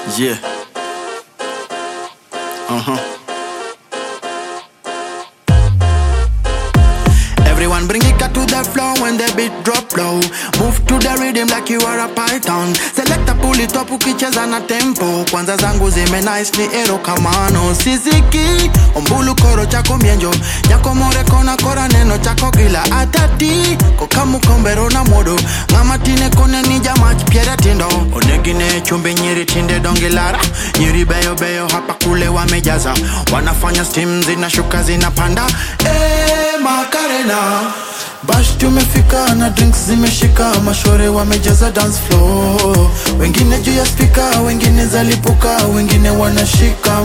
Yeah. Uh huh. Everyone bring it to the floor when the beat drop low. Move to the rhythm like you are a python. Selecta pull it up ukicheza na tempo. Kwanza zangu zime nice ni ero kamano. Siziki ombulu koro chako mienjo. Nyako more kona kora neno chako gila atati. Kokamu kombero na modo. Mama tine kone ni jamach piere tindo. Onegine chumbi nyiri tinde dongilara. Nyiri beyo beyo hapa kule wamejaza. Wanafanya steam zinashuka zinapanda. Eh, makarena bash tumefika na drinks zimeshika mashore wamejaza dance floor wengine juu ya spika wengine zalipuka wengine wanashika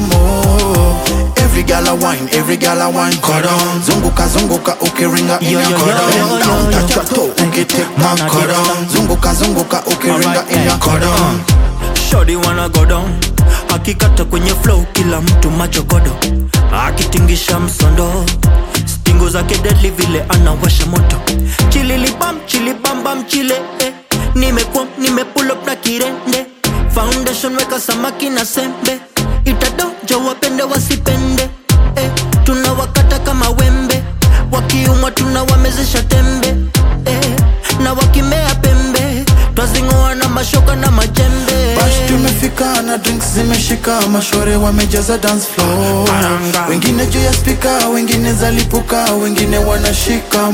mo every gala wine every gala wine cordon zunguka zunguka ukiringa in Yo, your yo, yo, cordon yo, yo, down yo. touch your toe ukitake my Man, I get cordon down. zunguka zunguka ukiringa Alright, in your eh, cordon Shorty wanna go down akikata kwenye flow kila mtu machokodo akitingisha msondo stingo zake deadly vile anawasha moto chililibam chilibambam chile eh. nimekuwa nimepull up na kirende foundation weka samaki na sembe itadojo wapende wasipende eh. tunawakata kama wembe wakiumwa tunawamezesha tembe eh. na wakimea pembe twazingoa na mashoka na majembe Bash tumefika na drinks zimeshika mashore wamejaza dance floor Paranga. wengine juu ya spika wengine zalipuka wengine wanashika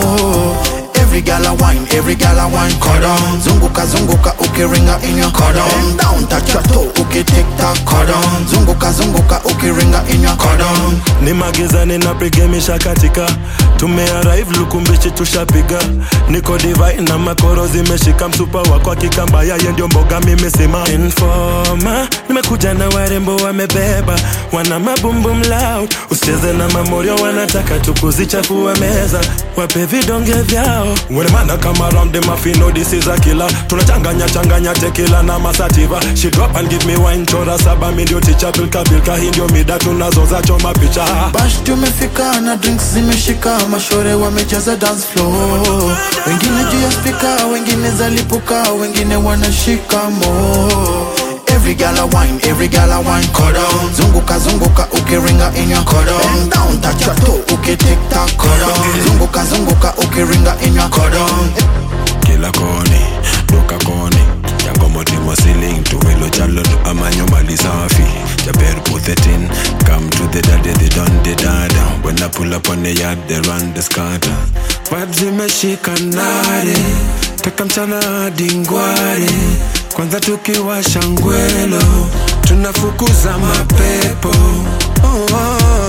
mo Every gala wine, every gala wine cordon Zunguka zunguka ukiringa in your cordon Down touch your toe ukitik tak cordon Zunguka zunguka ukiringa in your cordon ni magizani na pigemisha katika tumearrive lukumbishi tushapiga niko divai na makoro zimeshika msupa wako akikamba yaye ndio mboga mimi sima informa nimekuja na warembo wamebeba wana mabumbum loud usicheze na mamorio wanataka tukuzichafua meza wape vidonge vyao wenemana kama ramde mafino disiza kila tunachanganya changanya tekila na masativa she drop and give me wine chora saba mi ndio ticha bilka bilka hii ndio mida tunazoza choma picha Bash tumefika na drinks zimeshika mashore wamejaza dance floor wengine juu ya spika wengine zalipuka wengine wanashika mo Every gala wine, every gala wine cordon Zunguka zunguka ukiringa in your cordon Down touch your toe ukitik tak cordon Zunguka zunguka ukiringa in your cordon kila koni duka koni yango motimo siling tuwelo chalo to amanyo mali safi jaber puthetin come to the daddy they don the dada when I pull up on the yard they run the scatter vibes zimeshika nare taka mchana hadi ngware kwanza tukiwasha ngwelo tunafukuza mapepo oh, oh,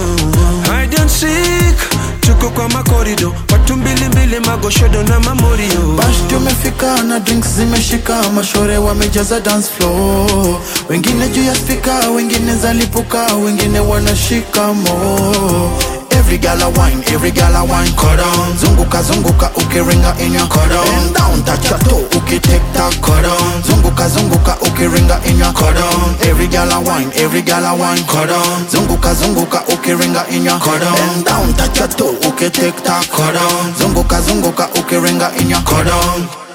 oh. hide and seek tuko kwa makorido watu mbilimbili magoshodo na mamorio Bash tumefika na drinks zimeshika mashore wamejaza dance floor wengine juu ya spika wengine zalipuka wengine wanashika mo Every gala wine, every gala wine cordon Zunguka zunguka ukiringa in your cordon Down touch your toe ukitik tak cordon Zunguka zunguka ukiringa in your cordon Every gala wine, every gala wine cordon Zunguka zunguka ukiringa in your cordon Down touch your toe ukitik tak cordon Zunguka zunguka ukiringa in your cordon